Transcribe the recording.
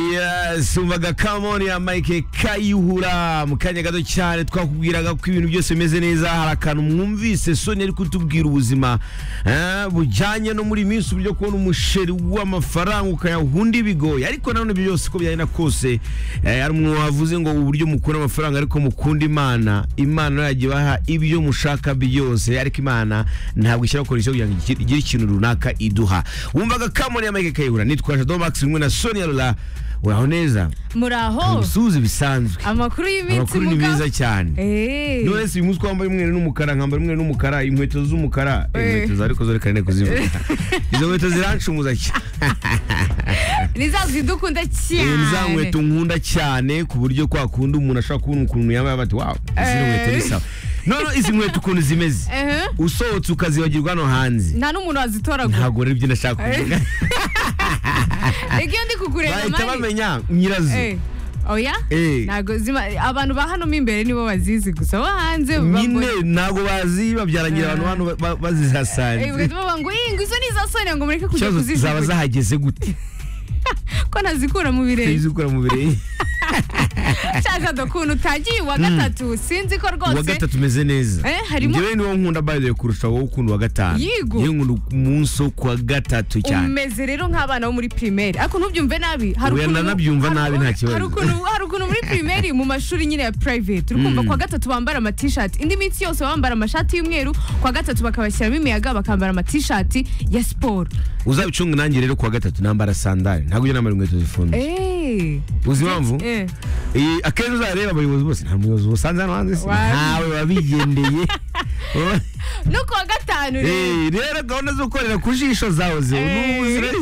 yasumbaga kamoni ya mike kayihura mu kanya gato cyane twakubwiraga ko ibintu byose bimeze neza hari akantu mwumvise soni ari kutubwira ubuzima eh, bujyanye no muri minsi uburyo kubona umusheri w'amafaranga ukayahunda ibigoye ariko nanone ibyo byose uko byagenda kose eh, hari umuntu wavuze ngo uburyo mukunda amafaranga ariko mukunda imana imana yajya ibaha ibyo mushaka byose ariko imana ntabwo ishyiraho kondisiyo kugira ngo igire- igire ikintu runaka iduha wumvaga kamoni ya mike kayihura nitwa jado max rimwe na sonia rura uraho neza muraho umusuhuzi bisanzwe amakuru y'iminsi amakuru ni muga- meza cyane Eh. nonese uyu munsi twambaye umweru n'umukara nkambara umweru n'umukara inkweto z'umukara Eh, Eh. inkweto za ariko zo reka nteko zivuga izo nkweto zirancumuza cyane ni za zidukunda Eh, ni za cyane nkweto nkunda cyane ku buryo kwa kundi umuntu ashobora kubona ukuntu yambaye bati wawu izi ni Eh. nkweto ni sawa none izi nkweto ukuntu zimeze Ehe. usohotse ukazibagirwa hano hanze nta n'umuntu wazitoragura ntabwo rero ibyo nashaka kuvuga iyo ndi kukureba bahita mani bamenya nyirazo Eh. oya Eh. ntabwo zima abantu ba hano mo imbere nibo bazizi gusa bo hanze nyine ntabwo bazi babyarangira abantu hano ba- ba- bazihasanze bavuga ngo "Ih, ngo izo ni za soni ngo mureke kujya ikibazo zaba kuzijugunya zahageze gute ko ntazikura mu birenge zizikura mu birenge nshaka dukuntu utagiye uwa gatatu sinzi ko uwa rwose gatatu umeze neza Eh, harimo- njyewe niwo nkunda by the way kurusha wowe ukunda uwa gatanu Yigo. yewe nkunda umunsi wo kuwa gatatu cyane umeze rero nk'abana bo muri primaire ariko ntubyumve nabi hari Oya, ukuntu- nanabyumva hari- nabi, nta kibazo. hari ukuntu- hari ukuntu muri primaire mu mashuri nyine ya private uri kumva kwa gatatu bambara amatishati indi minsi yose bambara amashati y'umweru kwa gatatu bakabashyiramo imiyaga bakambara amatishati ya siporo uzabicunga nanjye rero kuwa gatatu nambara sandari ntabwo ujya nambara inkweto zifunze Eh. uzi impamvu Eh. Eh, akenshi uzareba abayobozi bose nta muyobozi ubusanze hano hanze se? Wabi. ntawe wabigendeye no kuwa gatanu rero Eh, rero gahunda zo gukorera ku jisho zahoze Eh. n'ubuzi